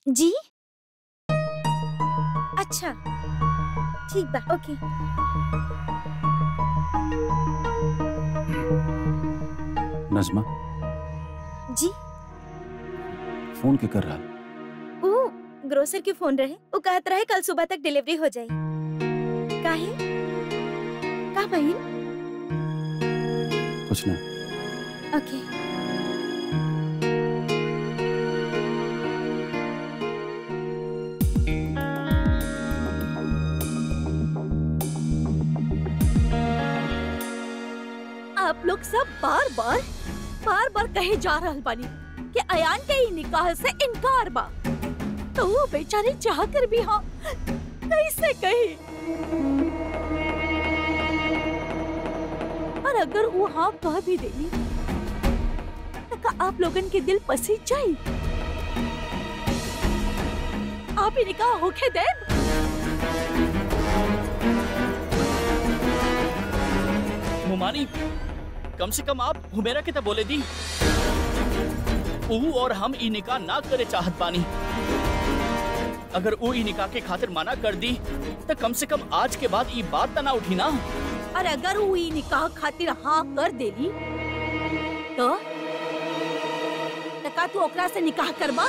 जी अच्छा ठीक बा ओके नजमा जी फोन के कर रहा ओ ग्रोसर के फोन रहे वो कहत रहे कल सुबह तक डिलीवरी हो जाई काहे का भइल कुछ ना ओके आप लोग सब बार बार बार बार कहे जा रहल बानी कि अयान के ही निकाह से इनकार बा तो वो बेचारी चाह कर भी हाँ कैसे कही और अगर वो हाँ कह भी देली तो का आप लोगन के दिल पसीज जाई आप ही निकाह होके दे मुमानी कम से कम आप हुमेरा के तो बोले दी ऊ और हम ई निकाह ना करे चाहत बानी अगर ऊ ई निकाह के खातिर मना कर दी तो कम से कम आज के बाद ई बात त ना उठी ना और अगर वो ई निकाह खातिर हाँ कर देली तो त का तू ओकरा से निकाह करबा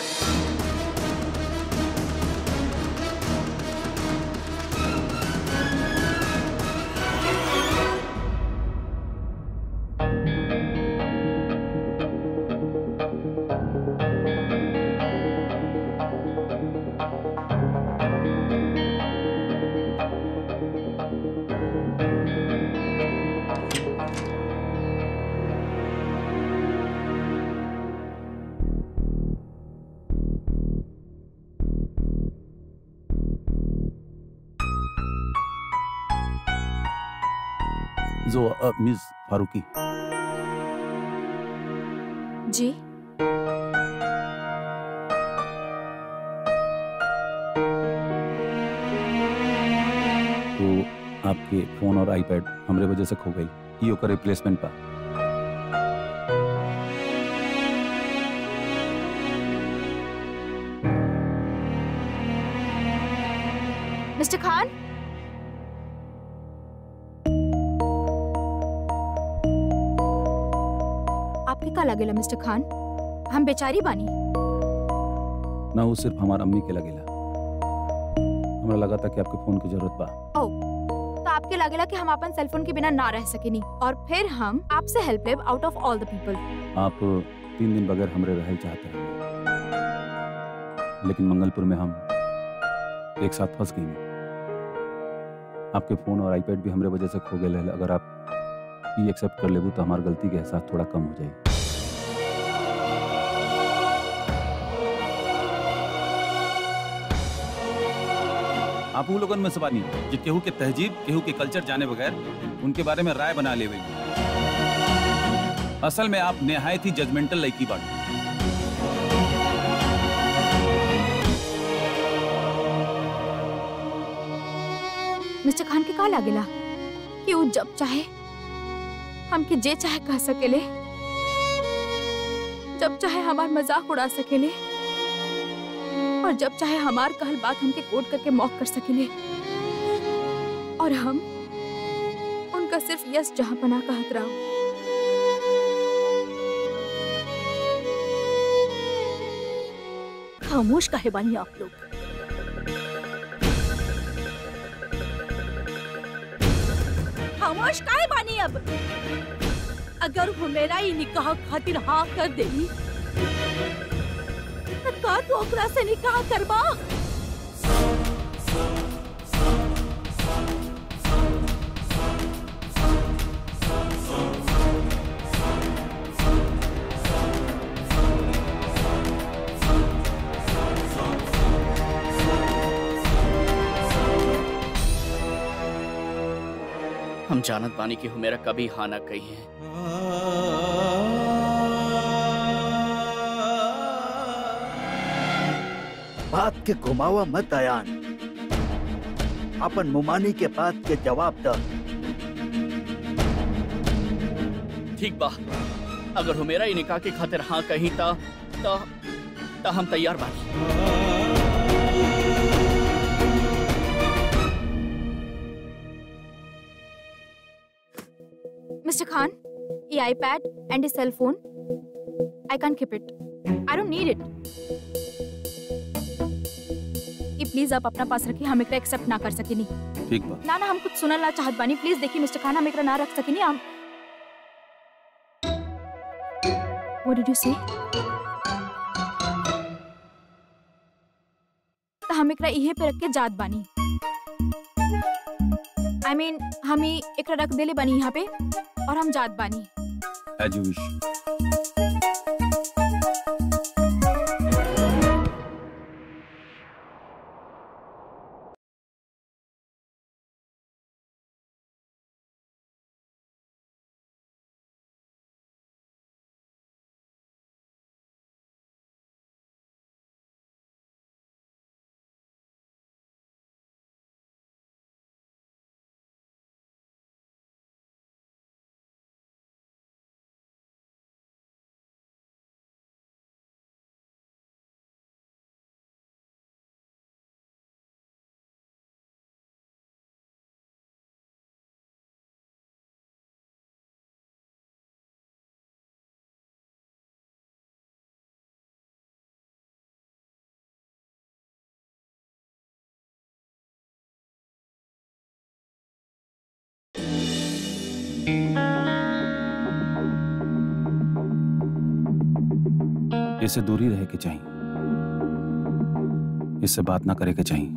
जो अ, मिस फारूकी जी तो आपके फोन और आईपैड हमरे वजह से खो गई ई ओकर रिप्लेसमेंट पा मिस्टर खान आपके का लगेला मिस्टर खान हम बेचारी बानी ना वो सिर्फ हमार अम्मी के लगेला हमरा लगा था कि आपके फोन की जरूरत बा तो आपके लगेला कि हम अपन सेलफोन के बिना ना रह सकेनी और फिर हम आपसे हेल्प लेब out of all the people आप तीन दिन बगैर हमरे रहल चाहते हैं लेकिन मंगलपुर में हम एक साथ फंस गई आपके फोन और आईपैड भी हमरे वजह से खो गए रहल। अगर आप ये एक्सेप्ट कर लेबू तो हमार गलती के एहसास थोड़ा कम हो जाए आप वो लोगन में से बानी जो केहू के तहजीब केहू के कल्चर जाने बगैर उनके बारे में राय बना लेवे असल में आप निहायत ही जजमेंटल लड़की बाटी मिस्टर खान के का लागेला कि वो जब चाहे हमके जे चाहे कह सकेले जब चाहे हमार मजाक उड़ा सकेले और जब चाहे हमार कहल बात हमके कोट करके मौक कर सकेले और हम उनका सिर्फ यस जहां पना कहत रहा खामोश काहे बानी आप लोग खामोश काहे बानी अब अगर वो मेरा ही निकाह खातिर हाँ कर देली तो का तू ओकरा से निकाह करबा हम जानत बानी कि हुमेरा कभी हाँ ना कही है बात के घुमावा मत अयान अपन मुमानी के बात के जवाब द ठीक बा अगर हुमेरा ही निकाह के खातिर हाँ कही ता ता, ता हम तैयार बानी Mr. Khan, ये iPad and his cell phone, I can't keep it. I don't need it. ये प्लीज आप अपना पास रखिए हम एकरा एक्सेप्ट ना कर सकेनी ठीक बा ना ना हम कुछ सुनल ना चाहत बानी प्लीज देखिए मिस्टर खान हम एकरा ना रख सकेनी हम What did you say? तो हम एकरा इहे पे रख के जात बानी आई I मीन mean, हम ही एकरा रख देले बानी यहाँ पे और हम जात बानी एज यू विश इससे दूरी रहे के चाहिए इससे बात ना करे के चाहिए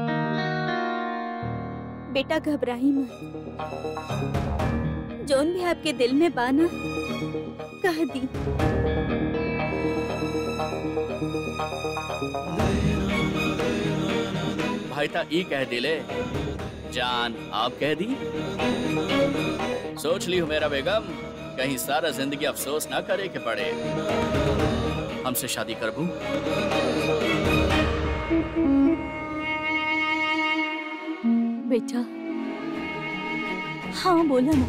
बेटा घबराही मत जोन भी आपके दिल में बाना कह दी भाई ता ई कह दिले जान आप कह दी सोच ली हो मेरा बेगम कहीं सारा जिंदगी अफसोस ना करे के पड़े हमसे शादी करबू बेटा हाँ बोला ना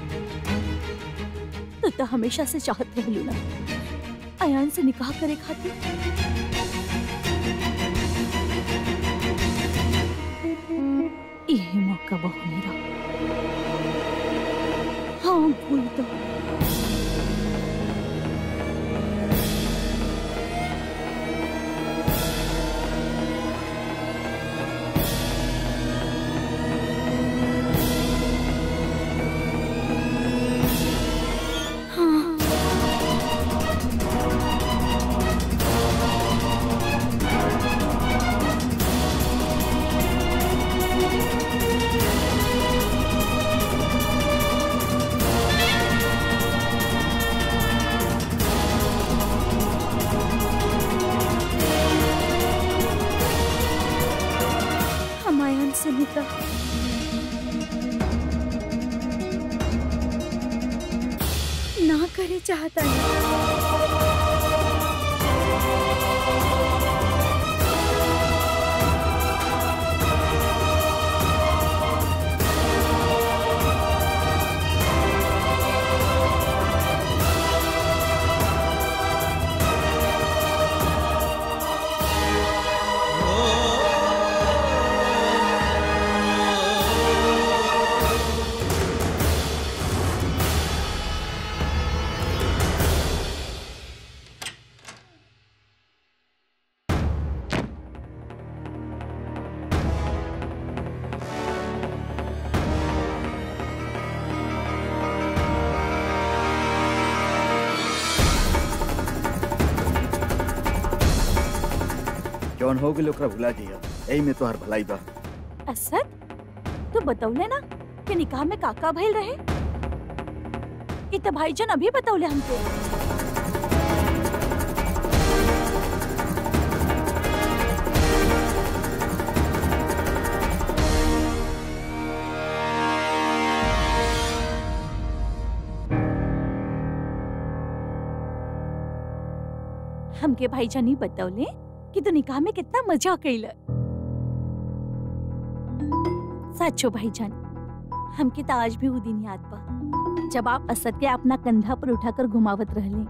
तू तो हमेशा से चाहत रहलू ना अयान से निकाह करे खातिर यही मौका बहु मेरा हाँ भूल तो हाँ हम अयान से निकाह ना करे चाहता है जौन हो गेल ओकरा भुला जइया एही में तोहार भलाई बा असद तू बतौले ना कि निकाह में काका भइल रहे इ त भाईजान अभी बतौले हमके हमके भाईजान ही बतौले कि तू निकाह में कितना मजा कैल सचो भाईजान हमके तो आज भी वो दिन याद बा जब आप असद के अपना कंधा पर उठाकर घुमावत रहले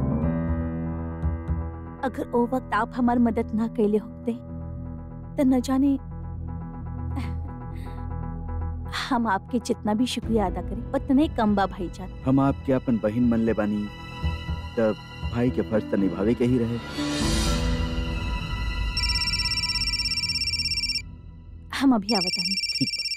अगर ओ वक्त आप हमार मदद ना कैले होते तो न जाने हम आपके जितना भी शुक्रिया अदा करें उतना ही कम बा भाईजान हम आपके अपन बहिन मन ले बानी तब भाई के फर्ज तो निभावे के ही रहे हम अभी आवतानी ठीक बा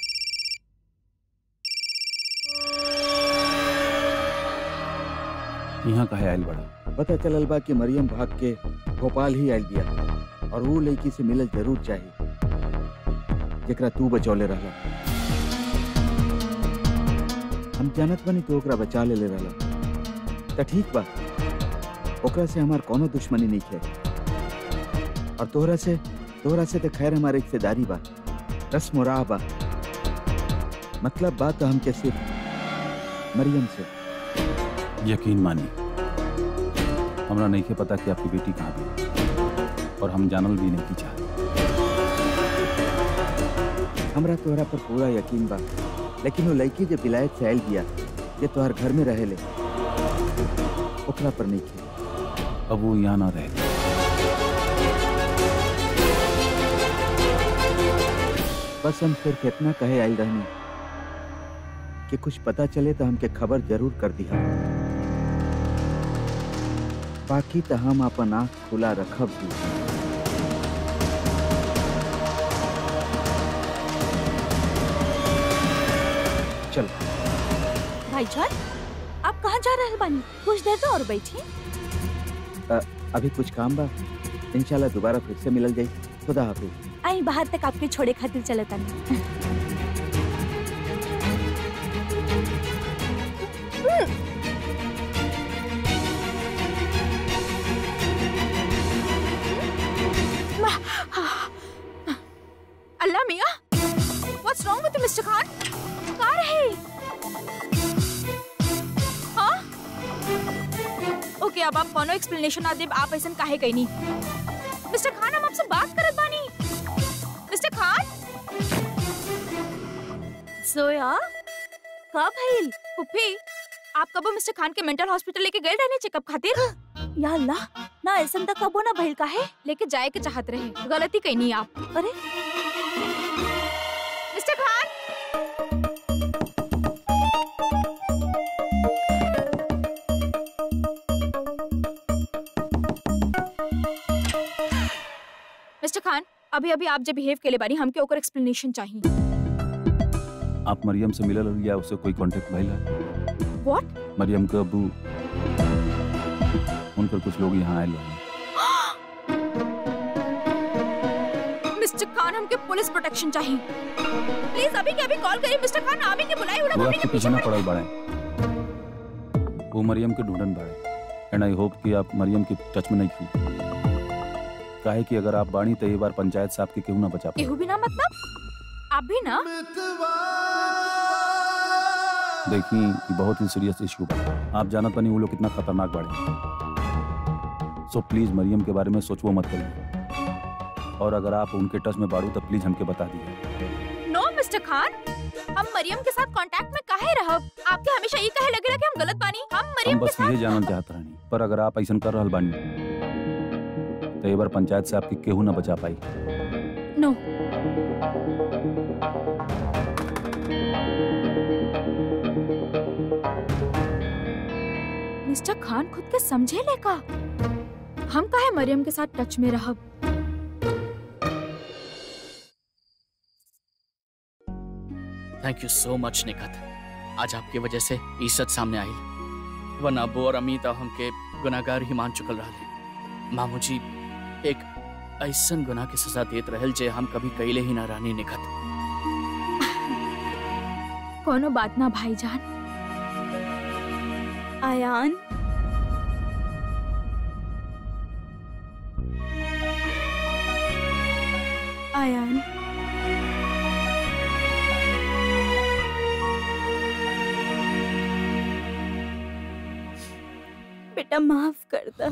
यहाँ कहे आयल बड़ा पता चलल बा कि मरियम भाग के भोपाल ही आयल बिया और वो लड़की से मिलल जरूर चाहिए जेकरा तू बचौले रहला हम जानत बनी तो ओकरा बचा ले ले रहला त ठीक बा ओकरा से हमार कोनो दुश्मनी नहीं है और तोहरा से तोहरा से तो खैर हमारे रिश्तेदारी बा रस्म राह बा मतलब बात तो हमके सिर्फ मरियम से यकीन मानिए हमरा नहीं के पता कि आपकी बेटी कहाँ भी और हम जानल भी नहीं की चाहते हमरा तोहरा पर पूरा यकीन बा लेकिन वो लड़की जो विलायत से आयल बिया ये तोहर घर में रहेले ओकरा पर नहीं खे अब वो यहाँ ना रहे बस हम सिर्फ इतना कहे आयल रहनी कि कुछ पता चले तो हमके खबर जरूर कर दिया बाकी तो हम अपन आँख खुला रखब भी चल भाईजान आप कहाँ जा रहे बानी कुछ देर तो और बैठी अभी कुछ काम बा इंशाल्लाह दोबारा फिर से मिलल जाई खुदा हाफिज आई बाहर तक आपके छोड़े खातिर चलतानी अल्लाह मियाँ what's wrong with mister Khan कहाँ रहे हाँ ओके अब आप कोनो एक्सप्लेनेशन ना देब आप ऐसा काहे कहीं नहीं मिस्टर खान हम आपसे बात करत बानी मिस्टर खान सोया कब भइल पुप्पी आप कब मिस्टर खान के मेंटल हॉस्पिटल लेके गए रहने चेकअप खातिर या अल्लाह ना ऐसा तक कबो ना भइल काहे लेके जाए के चाहत रहे गलती कहीं नहीं आप अरे मिस्टर खान मिस्टर खान अभी अभी आप जब बिहेव के लिए बानी हमके ओकर एक्सप्लेनेशन चाहिए आप मरियम से मिलल या उससे कोई कांटेक्ट भइल है व्हाट मरियम के अबू उनकर कुछ लोग यहाँ आयल हैं मिस्टर खान हमके पुलिस प्रोटेक्शन चाहिए प्लीज अभी के अभी कॉल करिए मिस्टर खान आमी के बुलाए उड़ा वो हमनी आपके के पीछे पीछे ना पड़े पड़ल बड़े वो मरियम के ढूंढन बाड़े एंड आई होप कि आप मरियम के टच में नहीं थी काहे कि अगर आप बाणी तो एक बार पंचायत साहब के केहू ना बचा पाए केहू भी ना मतलब आप भी ना देखिए ये बहुत ही सीरियस इशू बा आप जानत बनी वो लोग कितना खतरनाक बाड़े सो प्लीज मरियम के बारे में सोचवो मत करिए और अगर आप उनके टच में बाड़ू तो प्लीज हमके बता दीजिए नो मिस्टर खान हम मरियम के साथ कांटेक्ट में काहे रहब आपके हमेशा ये कहे लगेला कि हम गलत बानी हम हम मरियम के बस साथ ये जानल चाहत रहनी पर अगर आप ऐसा कर रहल बानी तो एक बार पंचायत से आपके केहू ना बचा पाई नो मिस्टर खान खुद के समझे लेका हम काहे मरियम के साथ टच में रहब थैंक यू सो मच निकत आज आपकी वजह से ई सच सामने आई वरना अबू और अमित अब हमके गुनाहगार ही मान चुकल रहा मामू जी एक ऐसन गुनाह की सजा देत रहल जे हम कभी कैले ही ना रानी निकत कोनो बात ना भाईजान आयान आयान बेटा माफ कर दो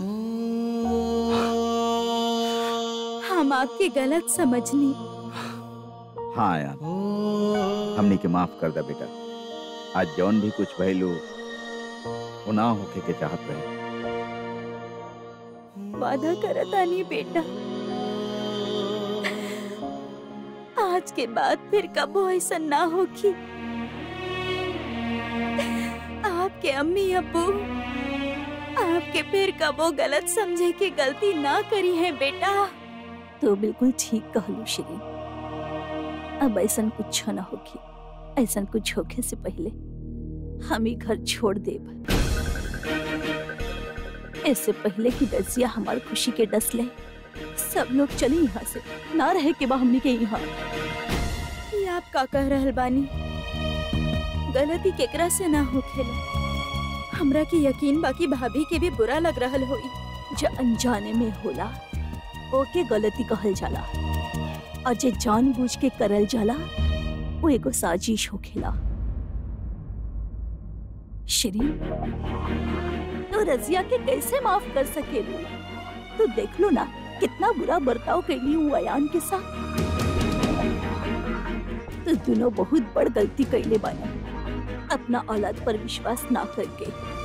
हम आपकी गलत समझनी हाँ यार हमने के माफ कर दा बेटा आज जौन भी कुछ भइलू वो ना होके के चाहत रहे वादा करत आनी बेटा आज आज के बाद फिर कबो ऐसा ना होगी आपके अम्मी अब्बू आपके फिर कबो गलत समझे की गलती ना करी है बेटा तो बिल्कुल ठीक कहलू श्री अब ऐसा कुछ ना होगी ऐसा कुछ होके से पहले हम ही घर छोड़ देब इससे पहले कि दसिया हमार खुशी के डस ले सब लोग चले यहाँ से ना रहे के बा हमनी के यहाँ ये आप का कह रहल बानी गलती केकरा से ना होखेला हमरा की यकीन बाकी भाभी के भी बुरा लग रहल होई जो अनजाने में होला ओके गलती कहल जाला और जे जानबूझ के करल जाला वो एगो साजिश होखेला श्री तो रजिया के कैसे माफ कर सकेलू तो देख लो ना कितना बुरा बर्ताव कैली हूँ अयान के साथ तो दोनों बहुत बड़ गलती कैले बानी अपना औलाद पर विश्वास ना करके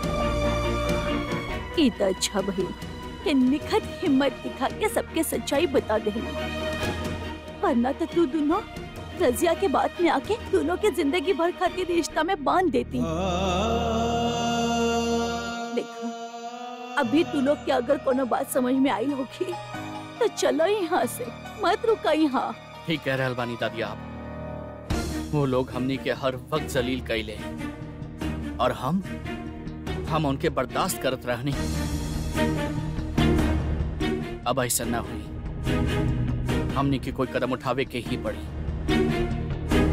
ई तो अच्छा भई कि निखत हिम्मत दिखा के सबके सच्चाई बता दे वरना तो तू दोनों रजिया के बात में आके दोनों के जिंदगी भर खातिर रिश्ता में बांध देती देखा अभी तू लोग के अगर कोनो बात समझ में आई होगी तो चलो यहाँ से मत रुका यहाँ ठीक कह रहल बानी दादी आप वो लोग हमनी के हर वक्त जलील कैले और हम हम उनके बर्दाश्त करत रहनी अब ऐसा ना हुई हमनी के कोई कदम उठावे के ही पड़ी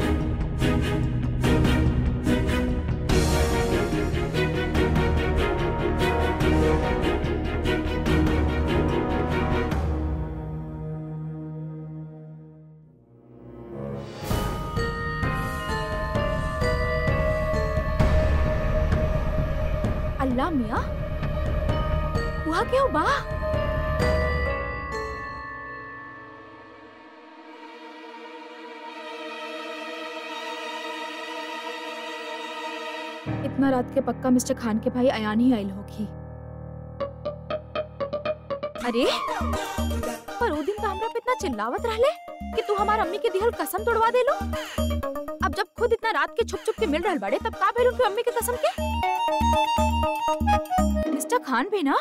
अल्लाह मिया हुआ क्या बा इतना रात के पक्का मिस्टर खान के भाई अयान ही आयल होगी अरे पर वो दिन तो हमरा पे इतना चिल्लावत रहले कि तू हमार अम्मी के दिहल कसम तोड़वा देलो अब जब खुद इतना रात के छुप छुप के मिल रहल बड़े तब का भेल उनके अम्मी के कसम के मिस्टर खान भी ना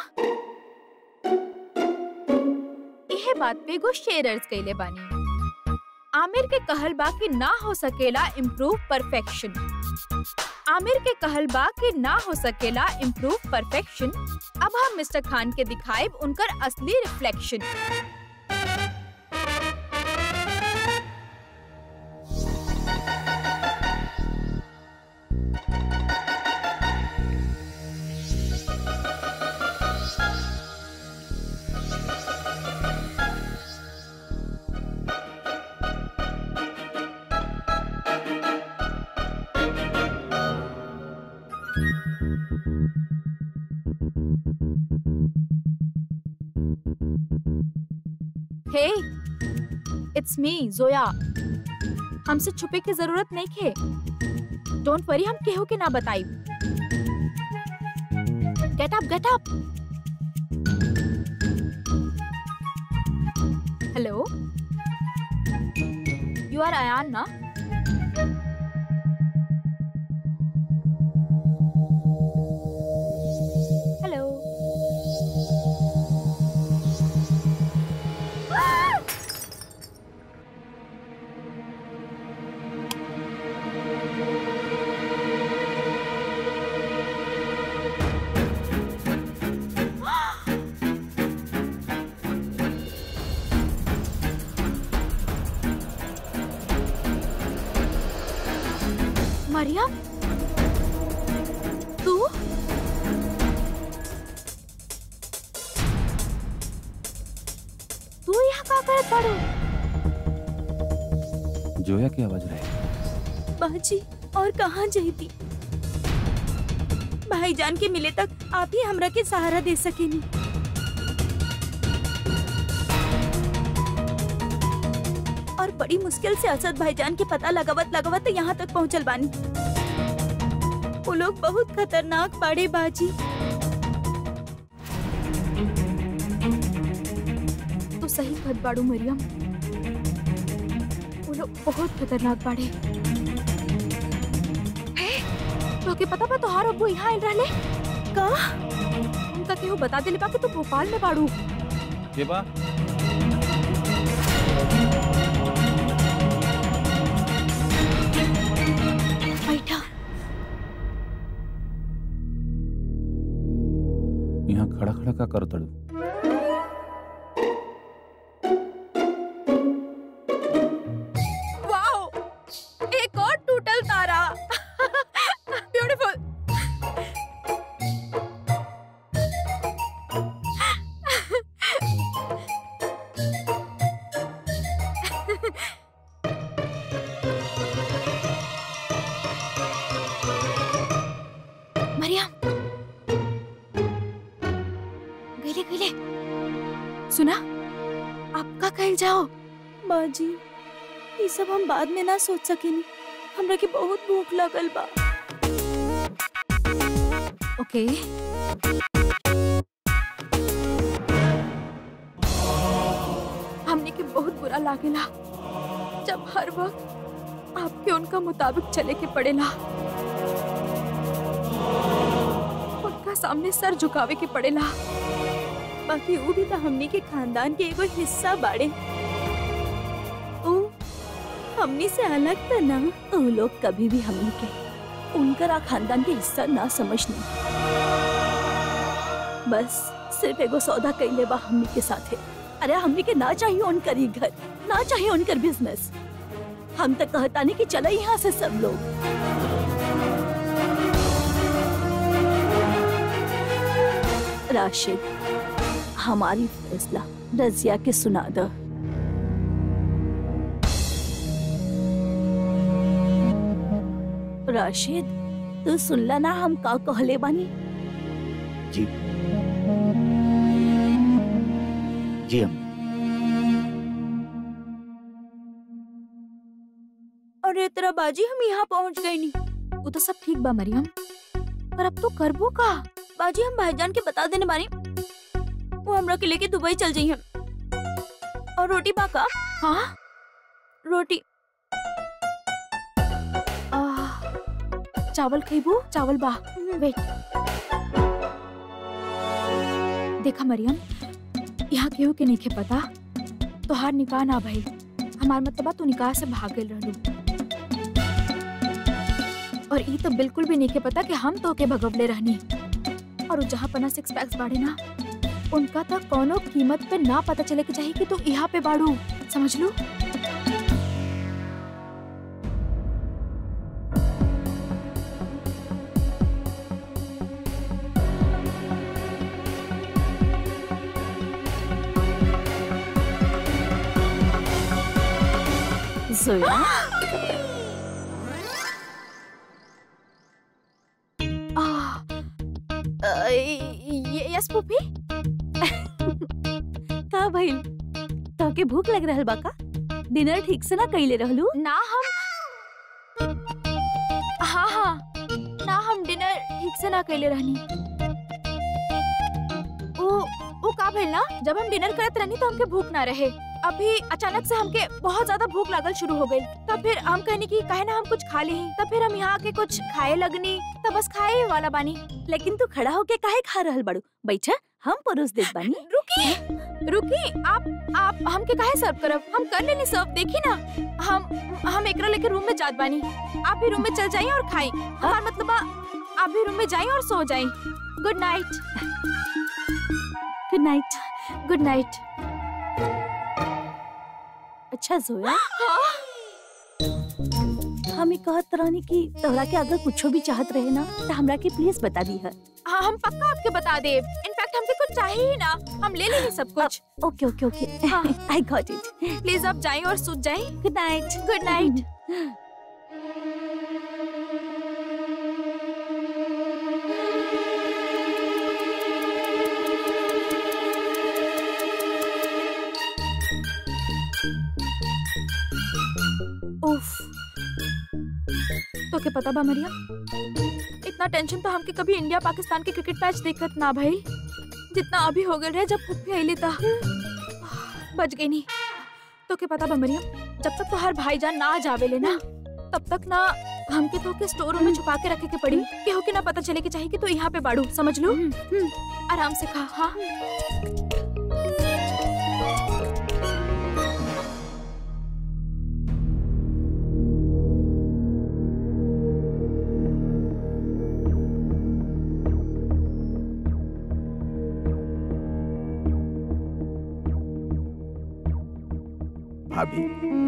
यह बात पे गो शेरर्स कैले बानी आमिर के कहल बा कि ना हो सकेला इम्प्रूव परफेक्शन आमिर के कहल बा कि ना हो सकेला इम्प्रूव परफेक्शन अब हम मिस्टर खान के दिखाएब उनकर असली रिफ्लेक्शन हे इट्स मी जोया हमसे छुपे की जरूरत नहीं खे डोंट वरी हम केहू के ना बताई get up get up hello you are Ayan ना हेलो मरियम तू तू यहाँ का करत बाड़ू जोया की आवाज रहे बाजी और कहाँ जाती भाईजान के मिले तक आप ही हमरा के सहारा दे सकेनी और बड़ी मुश्किल से असद भाईजान के पता लगावत लगावत यहाँ तक पहुँचल बानी वो लोग बहुत खतरनाक बाड़े बाजी तू सही कहत बाड़ू मरियम वो लोग बहुत खतरनाक बाड़े हे, तोके पता बा तोहार अब्बू यहाँ आइल रहले का उनका केहू बता दिले बा कि तू भोपाल में बाड़ू के बा बैठा यहाँ खड़ा खड़ा का कर तड़ू वाओ एक और टूटल तारा ब्यूटीफुल मरियम गईले गईले सुना आपका कहल जाओ बाजी ये सब हम बाद में ना सोच सकेनी हमरा के बहुत भूख लगल बा ओके हमने के बहुत बुरा लागेला जब हर वक्त आपके उनका मुताबिक चले के पड़ेला उनका सामने सर झुकावे के पड़ेला बाकी वो भी तो हमनी के खानदान के एगो हिस्सा बाड़े ऊ हमनी से अलग त ना ऊ लोग कभी भी हमनी के उनकर खानदान के हिस्सा ना समझनी बस सिर्फ एगो सौदा कैले बा हमनी के साथे अरे हमनी के ना चाहिए उनकर ही घर ना चाहिए उनकर बिजनेस हम तक कहता नहीं कि चला यहाँ से सब लोग राशिद हमारी फैसला रजिया के सुना दो राशिद तू सुनला ना हम का कहले बानी जी जी हम अरे तेरा बाजी हम यहाँ पहुँच गए नी वो तो सब ठीक बा मरियम पर अब तो करबो का बाजी हम भाईजान के बता देने बानी वो हमरा के लेके दुबई चल जाई हम और रोटी पाका हाँ रोटी आ, चावल खइबू चावल बा वेट देखा मरियम यहाँ केहू के नहीं पता तोहार निकाह ना भइल हमार मतलब बा तू निकाह से भाग गइल रहलू और ई तो बिल्कुल भी नहीं के पता कि हम तो के भगवले रहनी और उ जहाँ पना सिक्स पैक्स बाड़े ना उनका तो कोनो कीमत पे ना पता चले के चाहिए कि तू यहाँ पे बाड़ू समझ लू जोया आ, अ, ये- यस पुपी का भइल तो के भूख लग रहल बा का डिनर ठीक से ना कइले रहलू ना हम हाँ हाँ ना हम डिनर ठीक से ना कैले रहनी वो वो का भइल ना जब हम डिनर करत रहनी तो हमके भूख ना रहे अभी अचानक से हमके बहुत ज्यादा भूख लागल शुरू हो गई तब फिर हम कहनी कि काहे ना हम कुछ खा ली तब फिर हम यहाँ आके कुछ खाए लगनी तब बस खाए ही वाला बानी लेकिन तू खड़ा होके काहे खा रहल बाड़ू बैठा हम परोस देत बानी रुकी रुकी आप आप हमके काहे सर्व करब हम कर लेनी सर्व देखी ना हम हम एकरा लेके रूम में जात बानी आप भी रूम में चल जाइए और खाई हमार मतलब बा, आप भी रूम में जाइए और सो जाइए good night good night good night अच्छा जोया हम ही कहत रहनी कि तोहरा के अगर कुछो भी चाहत रहे ना तो हमरा के प्लीज बता दी है हाँ हम पक्का आपके बता दे इनफैक्ट हमके कुछ चाहिए ही ना हम ले लेंगे सब कुछ ओके ओके ओके हाँ। आई गॉट इट प्लीज आप जाइए और सूत जाइए गुड नाइट गुड नाइट उफ तो क्या पता बा मरिया इतना टेंशन तो हमके कभी इंडिया पाकिस्तान के क्रिकेट मैच देखत ना भइल जितना अभी हो गए रहे जब फुफी आइले था बच गई नहीं तो क्या पता बा मरियम जब तक तो हर भाईजान ना आ जावेले ना तब तक ना हमके तो के स्टोर रूम में छुपा के रखे के पड़ी केहू के ना पता चले कि चाहिए कि तू यहाँ पे बाड़ू समझ लो आराम से खा हाँ भाभी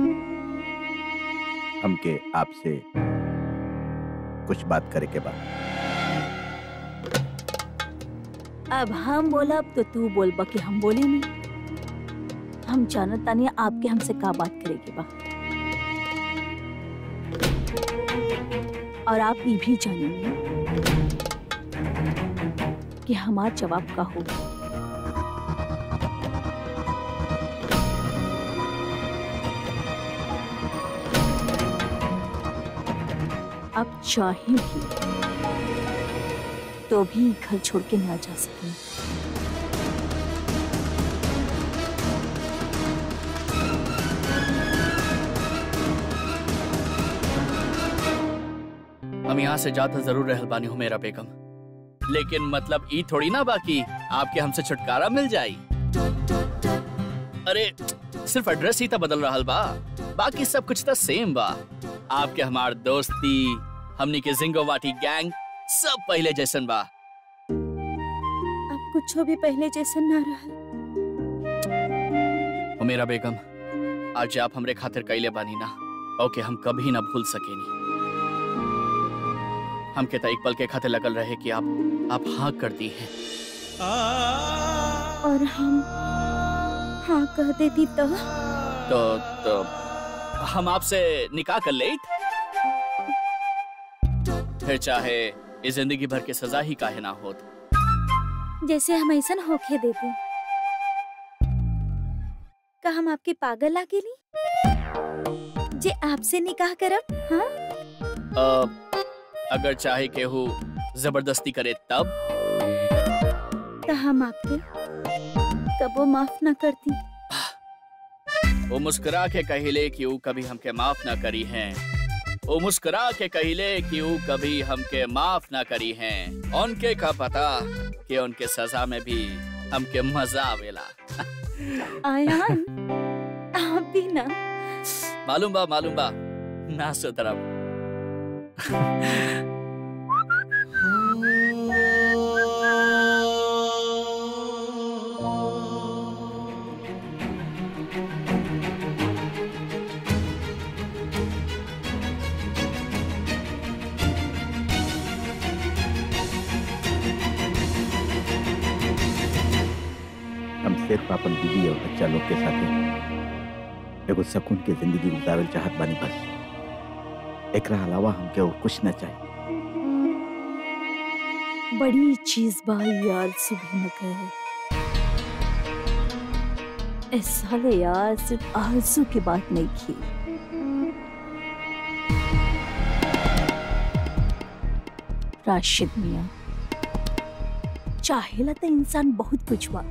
हमके आपसे कुछ बात करे के बाद अब हम बोलब तो तू बोलबा कि हम बोले नहीं हम जानत तानी आपके हमसे का बात करेगी बा और आप ये भी जानेंगे कि हमारा जवाब का होगा अब चाहे भी तो भी घर छोड़ के ना जा सके हम यहाँ से जाता जरूर रहल बानी हो मेरा बेगम लेकिन मतलब ई थोड़ी ना बाकी आपके हमसे छुटकारा मिल जाई अरे सिर्फ एड्रेस ही तो बदल रहा बा बाकी सब कुछ तो सेम बा आपके हमार दोस्ती हमनी के जिंगोवाटी गैंग सब पहले जैसन बा अब कुछ भी पहले जैसा ना रहा ओ मेरा बेगम आज आप हमरे खातिर कैले बानी ना ओके हम कभी ना भूल सकेनी हमके तो एक पल के खातिर लगल रहे कि आप आप हाँ कर दी हैं और हम हाँ कह देती तो तो तो हम आपसे निकाह कर ले फिर चाहे इस जिंदगी भर की सजा ही काहे ना होत जैसे हम ऐसा होके देते का हम आपके पागल लागेली जे आपसे निकाह करब हाँ अ, अगर चाहे केहू जबरदस्ती करे तब तो हम आपके कबो माफ ना करती वो मुस्कुरा के कहिले कि वो कभी हमके माफ ना करी हैं वो मुस्कुरा के कहिले कि वो कभी हमके माफ ना करी हैं उनके का पता कि उनके सजा में भी हमके मजा आवेला आयान आप भी ना मालूम बा मालूम बा ना सुधरब हम सिर्फ अपन बीवी और बच्चा लोग के साथ एगो सुकून के जिंदगी गुजारल चाहत बानी बस एकरा अलावा हमके और कुछ न चाहिए बड़ी चीज बा यार सुबह न कहे इस साल यार सिर्फ आरजू की बात नहीं की राशिद मियाँ चाहेला तो इंसान बहुत कुछ बा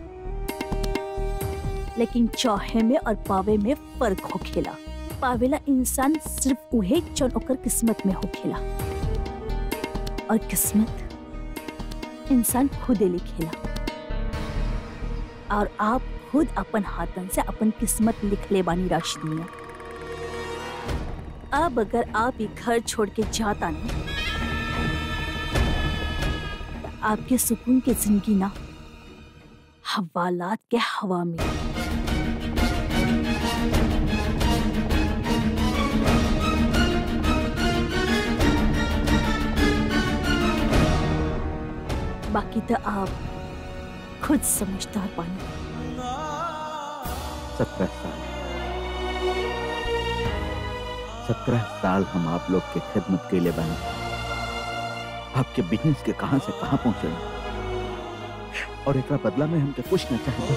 लेकिन चाहे में और पावे में फर्क होखेला पावेला इंसान सिर्फ उहे जौन ओकर किस्मत में होखेला और किस्मत इंसान खुद लिखेला और आप खुद अपन हाथन से अपन किस्मत लिख ले बानी राशिद मियाँ अब अगर आप ये घर छोड़ के जाता नहीं तो आपके सुकून की जिंदगी ना हवालात के हवा में बाकी तो आप खुद समझदार पानी सत्रह साल सत्रह साल हम आप लोग के खिदमत के लिए बने आपके बिजनेस के कहां से कहां पहुंचे और एक बदला में हमके कुछ न चाहिए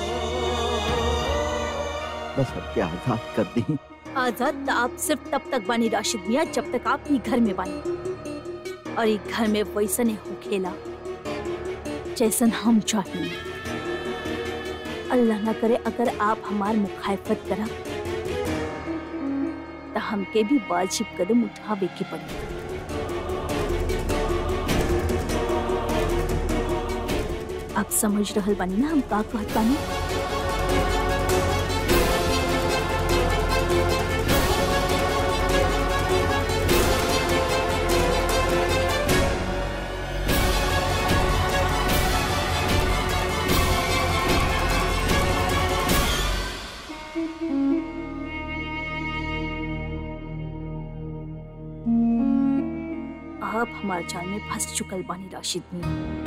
बस बस हमके आजाद कर दी आजाद तो आप सिर्फ तब तक बानी राशिद मियाँ जब तक आप ये घर में बानी और ये घर में वैसा नहीं हो खेला जैसन हम चाहिए अल्लाह ना करे अगर आप हमार मुखालफत करा तो हमके भी वाजिब कदम उठावे के पड़ी आप समझ रहल बानी ना हम का कहत बानी आप हमारे जाल में फंस चुकल बानी राशिद मियां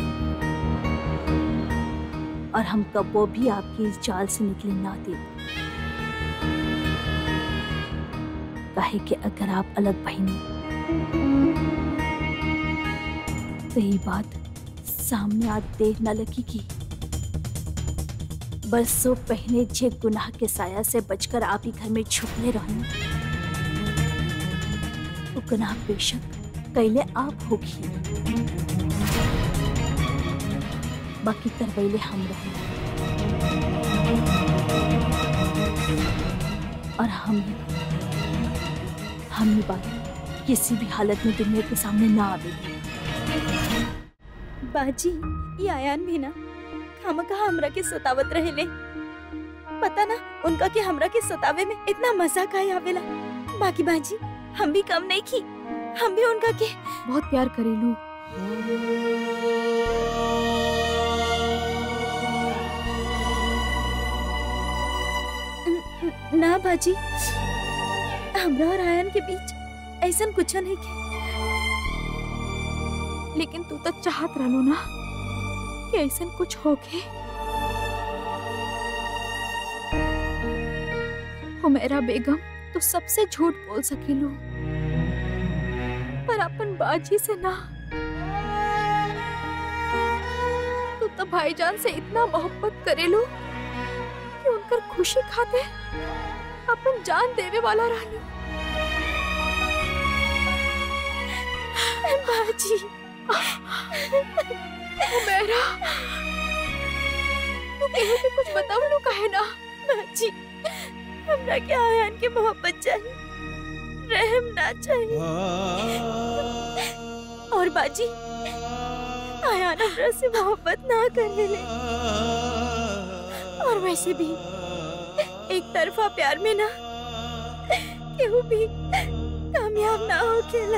और हम कबो भी आपकी इस जाल से निकले ना दे काहे कि अगर आप अलग बहिनी तो ये बात सामने आज देर न लगेगी बरसों पहले जे गुनाह के साया से बचकर आप ही घर में छुपले रहने वो गुनाह बेशक कैले आप होगी बाकी करवैले हम रहे और हम हम ये बात किसी भी हालत में दुनिया के सामने ना आवेगी बाजी ये आयान भी ना खाम कहा हमरा के सतावत रहेले पता ना उनका के हमरा के सतावे में इतना मजा का आवेला बाकी बाजी हम भी कम नहीं की हम भी उनका के बहुत प्यार करेलू न- ना बाजी हमरा और आयन के बीच ऐसा कुछ नहीं के लेकिन तू तो चाहत रहलो ना कि ऐसा कुछ होके हुमेरा बेगम तू सबसे झूठ बोल सकेलू पर अपन बाजी से ना तू तो भाईजान से इतना मोहब्बत करेलू कि उनकर खुशी खाते अपन जान देवे वाला रहलू बाजी हुमेरा तू केहू के कुछ बतावलू काहे ना बाजी हमरा के आयन के मोहब्बत चाहिए रहम ना चाहिए और बाजी आयन हमरा से मोहब्बत ना करने ले और वैसे भी एक तरफा प्यार में ना केहू भी कामयाब ना हो खेला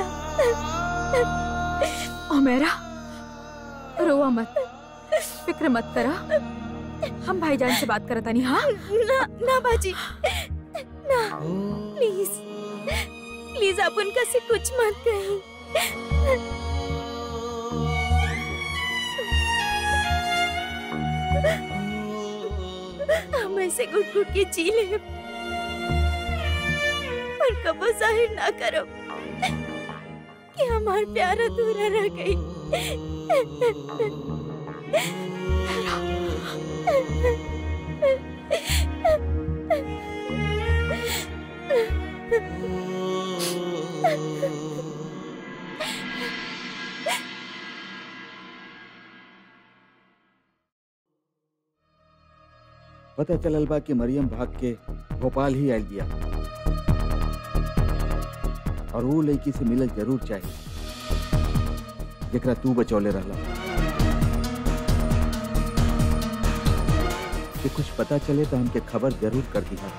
हुमेरा रोवा मत फिक्र मत करा हम भाईजान से बात करता नहीं हाँ ना ना बाजी ना प्लीज प्लीज आप उनका से कुछ मत कहीं हम ऐसे घुट घुट के जी ले पर कबो जाहिर ना करो कि हमार प्यार अधूरा रह गई पता चलल बा कि मरियम भाग के भोपाल ही आयल बिया और वो लड़की से मिलल जरूर चाहिए जेकरा तू बचौले रहला कि कुछ पता चले तो हमके खबर जरूर कर दिहा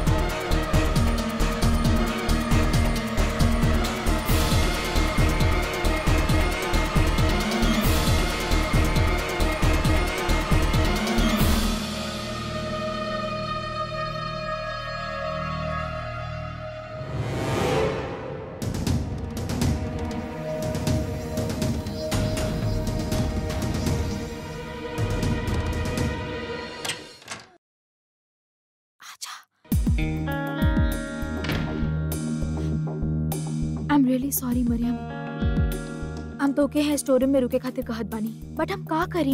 I am really sorry Mariyam हम तो के है स्टोर में रुके खातिर कहत बानी बट हम का करी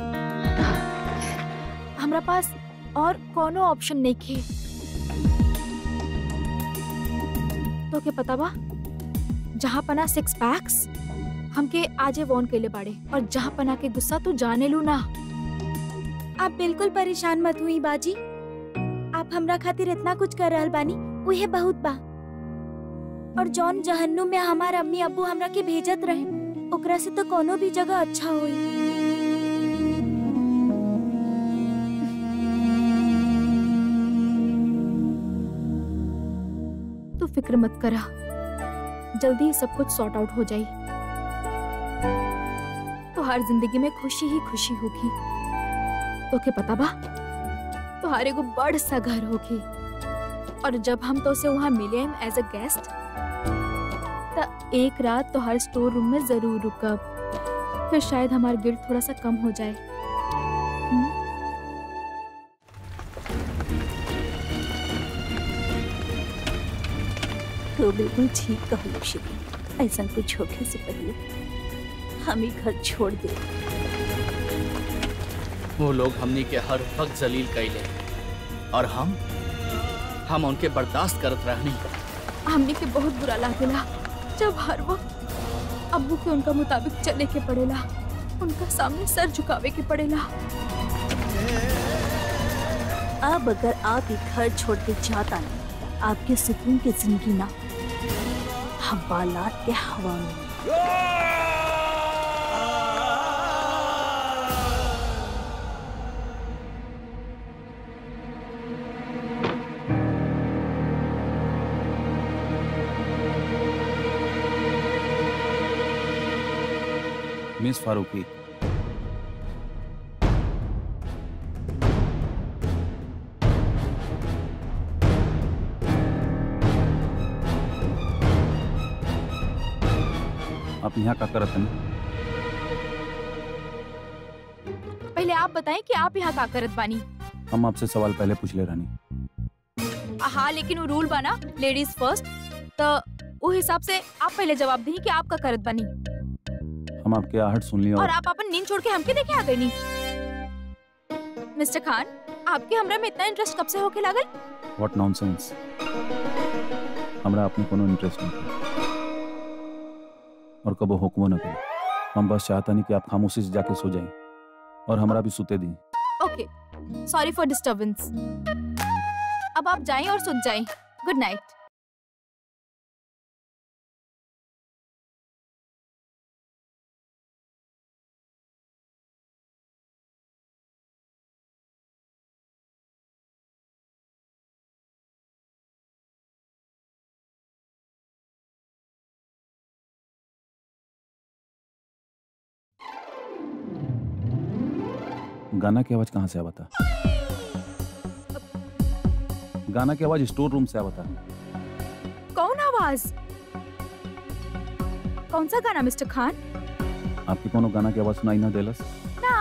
हमरा पास और कोनो ऑप्शन नहीं खे तो के पता बा जहाँ पना सिक्स पैक्स हमके आजे वॉन कैले बाड़े और जहाँ पना के गुस्सा तू जाने लू ना आप बिल्कुल परेशान मत हुई बाजी आप हमरा खातिर इतना कुछ कर रहल बानी उहे बहुत बा और जौन जहन्नुम में हमार अम्मी अब्बू हमरा के भेजत रहे ओकरा से तो कोनो भी जगह अच्छा होई तू फिक्र मत करा जल्दी ही सब कुछ सॉर्ट आउट हो जाई तो हर जिंदगी में खुशी ही खुशी होगी तो के पता बा तुम्हारे को बड़ सा घर होगी और जब हम तो उसे वहाँ मिले एज अ गेस्ट तो एक रात तो हर स्टोर रूम में जरूर रुकब फिर शायद हमारा गिल्ड थोड़ा सा कम हो जाए तो बिल्कुल ठीक कहू श्री ऐसा कुछ होने से पहले हम ही घर छोड़ दे वो लोग हमनी के हर वक्त जलील कैले और हम हम उनके बर्दाश्त करत रहनी हमने के बहुत बुरा लागेला जब हर वक्त अब्बू के उनका मुताबिक चले के पड़ेला उनका सामने सर झुकावे के पड़ेला अब अगर आप ये घर छोड़ के जाता नहीं आपके सुकून की जिंदगी ना हम बालात के हवा में मिस फारूकी आप यहाँ का करत हैं पहले आप बताएं कि आप यहाँ का करत बानी हम आपसे सवाल पहले पूछ ले रहनी हाँ लेकिन वो रूल बना लेडीज फर्स्ट तो वो हिसाब से आप पहले जवाब दी कि आप का करत बानी हम आपके आहट सुन ली और और आप अपन नींद छोड़ के हमके देखे आ गई नी मिस्टर खान आपके हमरा में इतना इंटरेस्ट कब से होके लागल व्हाट नॉनसेंस हमरा अपने कोनो इंटरेस्ट नहीं था। और कबो हुक्मो न करी हम बस चाहता नहीं कि आप खामोशी से जाके सो जाएं और हमरा भी सुते दी ओके सॉरी फॉर डिस्टरबेंस अब आप जाएं और सुन जाएं गुड नाइट गाना की आवाज कहाँ से आवा था गाना की आवाज स्टोर रूम से आवा था कौन आवाज कौन सा गाना मिस्टर खान आपके कोनो गाना की आवाज सुनाई ना देलस ना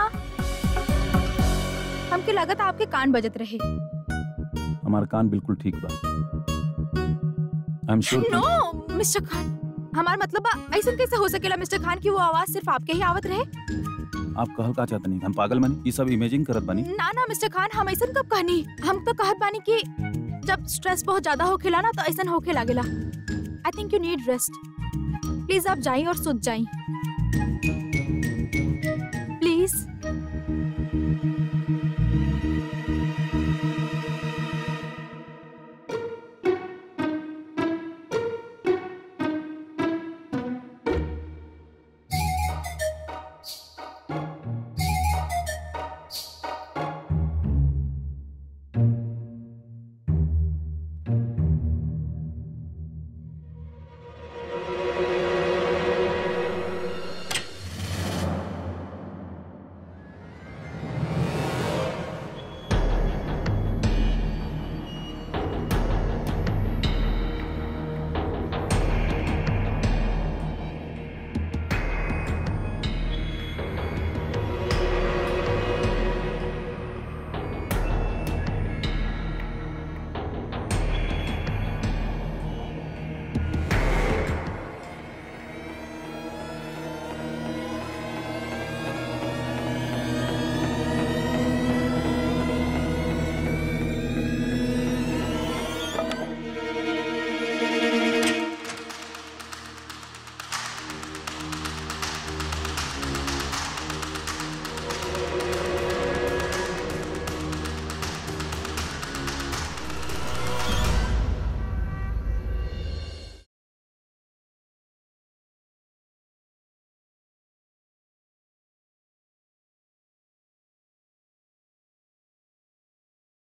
हमके लगत आपके कान बजत रहे हमार कान बिल्कुल ठीक बा I am sure no mister Khan हमार मतलब बा, ऐसन कैसे हो सकेला मिस्टर खान की वो आवाज सिर्फ आपके ही आवत रहे आप कहल का चाहते नहीं हम पागल बनी ये सब इमेजिंग करत बनी ना ना मिस्टर खान हम ऐसन कब कहनी हम तो कहत बानी कि जब स्ट्रेस बहुत ज्यादा होखेला ना तो ऐसन होखे लागेला I think you need rest please आप जाइए और सुत जाइए